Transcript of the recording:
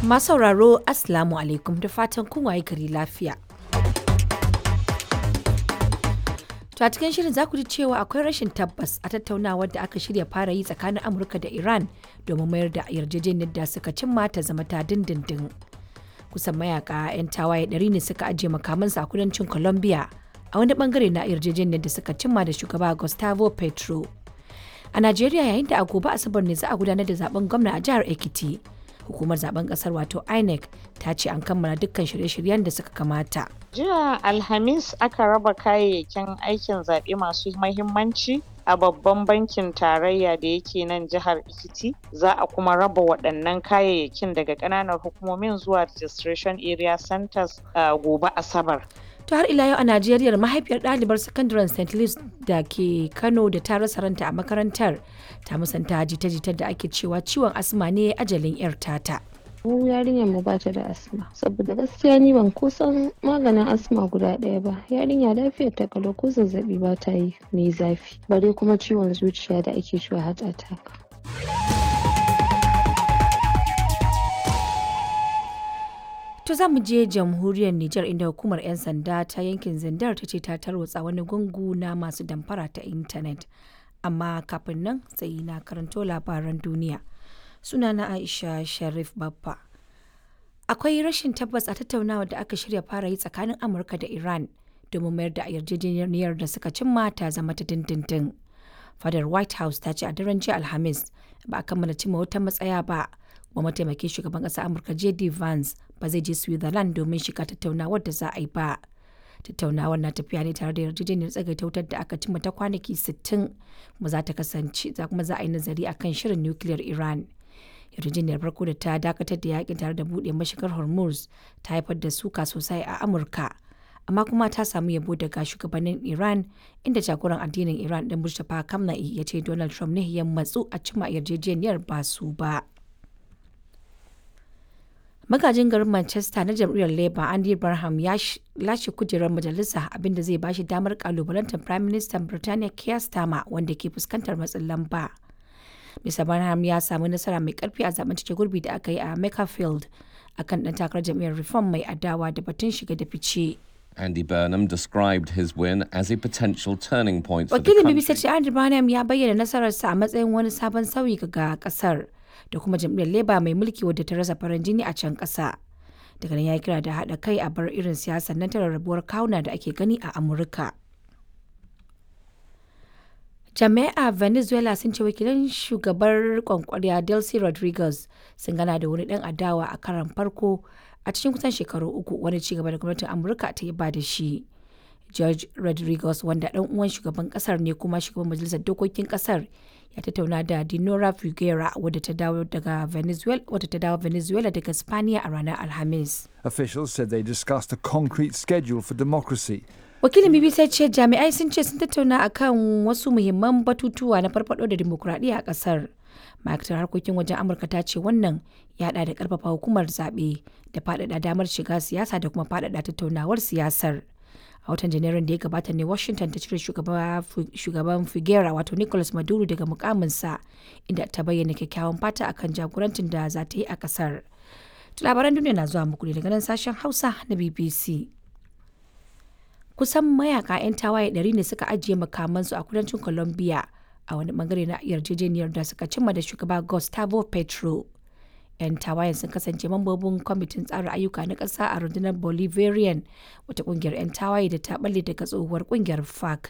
Masu sauraro Assalamu alaikum da fatan kun waye gari lafiya. To a cikin shirin za ku ji cewa akwai rashin tabbas a tattaunawar da aka shirya fara yi tsakanin Amurka da Iran domin mayar da yarjejeniyar da suka cimma ta zama ta dindindin. Kusan mayaka 'yan tawaye ɗari ne suka ajiye makamansu a kudancin Colombia a wani bangare na yarjejeniyar da suka cimma da shugaba Gustavo Petro. A Najeriya yayin da a gobe Asabar ne za a gudanar da zaben gwamna a jihar Ekiti. Hukumar zaben kasar wato INEC ta ce an kammala dukkan shirye-shiryen da suka kamata. Jiya Alhamis aka raba kayayyakin aikin zaɓe masu mahimmanci a babban bankin tarayya da yake nan jihar Ekiti. Za a kuma raba waɗannan kayayyakin daga ƙananan hukumomin zuwa registration area centers uh, gobe Asabar. To har ila yau a Najeriya mahaifiyar ɗalibar sakandaren St. Louis da ke Kano da ta rasa ranta a makarantar ta musanta jita-jitar da ake cewa ciwon asma ne ajalin 'yar tata. mu yarinyar mu bata da asma saboda gaskiya ni ban kusan maganin asma guda ɗaya ba yarinya lafiyar ta kalau ko zazzabi ba ta yi mai zafi bare kuma ciwon zuciya da ake cewa heart attack To za mu je jamhuriyar Nijar inda hukumar 'yan sanda ta yankin Zindar ta ce ta tarwatsa wani gungu na masu damfara ta intanet. Amma kafin nan sai na karanto labaran duniya. Sunana Aisha Sharif Baffa. Akwai rashin tabbas a tattaunawa da aka shirya fara yi tsakanin Amurka da Iran domin mayar da yarjejeniyar da suka cimma ta zama ta dindindin. Fadar White House ta ce a daren jiya Alhamis ba a kammala cimma wata matsaya ba. Kuma mataimakin shugaban ƙasar Amurka J.D. Vance ba zai je Switzerland domin shiga tattaunawar da za a yi ba. Tattaunawar na tafiya ne tare da yarjejeniyar tsagaita wutar da aka cimma ta kwanaki 60 kuma za ta kasance za kuma za a yi nazari akan shirin nukiliyar Iran. Yarjejeniyar farko da ta dakatar da yakin tare da buɗe mashigar Hormuz ta haifar da suka sosai a Amurka. Amma kuma ta samu yabo daga shugabannin Iran inda jagoran addinin Iran ɗin Mustapha Kamna'i ya ce Donald Trump ne ya matsu a cimma yarjejeniyar ba su ba. magajin garin manchester na jam'iyyar labour andy barham ya lashe kujerar majalisa abinda zai bashi damar kalubalantar prime minister birtaniya keir starmer wanda ke fuskantar matsin lamba mr barham ya samu nasara mai karfi a zaben cike gurbi da aka yi a makerfield akan dan takarar jam'iyyar reform mai adawa da batun shiga da fice Andy Burnham described his win as a potential turning point for the wakilin country. bbc ce andy barham ya bayyana nasararsa a matsayin wani sabon sauyi ga kasar da kuma jam'iyyar Labour mai mulki wadda ta rasa farin jini a can ƙasa. Daga nan ya kira da haɗa kai a bar irin siyasar nan ta rarrabuwar kawuna da ake gani a Amurka. Jami'a Venezuela sun ce wakilan shugabar kwankwariya Delcy Rodriguez sun gana da wani ɗan adawa a karan farko a cikin kusan shekaru uku wani cigaba da gwamnatin Amurka ta yi ba da shi. George Rodriguez wanda ɗan uwan shugaban ƙasar ne kuma shugaban majalisar dokokin ƙasar ya tattauna da Dinora Figuera wadda ta dawo daga Venezuela wadda ta dawo Venezuela daga Spaniya a ranar Alhamis. Officials said they discussed a concrete schedule for democracy. Wakilin BBC ce jami'ai sun ce sun tattauna akan wasu muhimman batutuwa na farfado da dimokuraɗiyya a ƙasar. ma'aikatar harkokin wajen amurka ta ce wannan ya haɗa da ƙarfafa hukumar zaɓe da faɗaɗa damar shiga siyasa da kuma faɗaɗa tattaunawar siyasar a watan janairun da ya gabata ne washington ta cire shugaban figuera wato nicolas maduro daga mukaminsa inda ta bayyana kyakkyawan fata akan jagorancin da za ta yi a kasar labaran duniya na zuwa muku ne daga nan sashen hausa na bbc kusan mayaka 'yan tawaye 100 ne suka ajiye makamansu a kudancin colombia a wani bangare na yarjejeniyar da suka cimma da shugaba gustavo petro 'yan tawayen sun kasance mambobin kwamitin tsara ayyuka na ƙasa a rundunar bolivarian wata ƙungiyar 'yan tawaye da ta balle daga tsohuwar ƙungiyar fac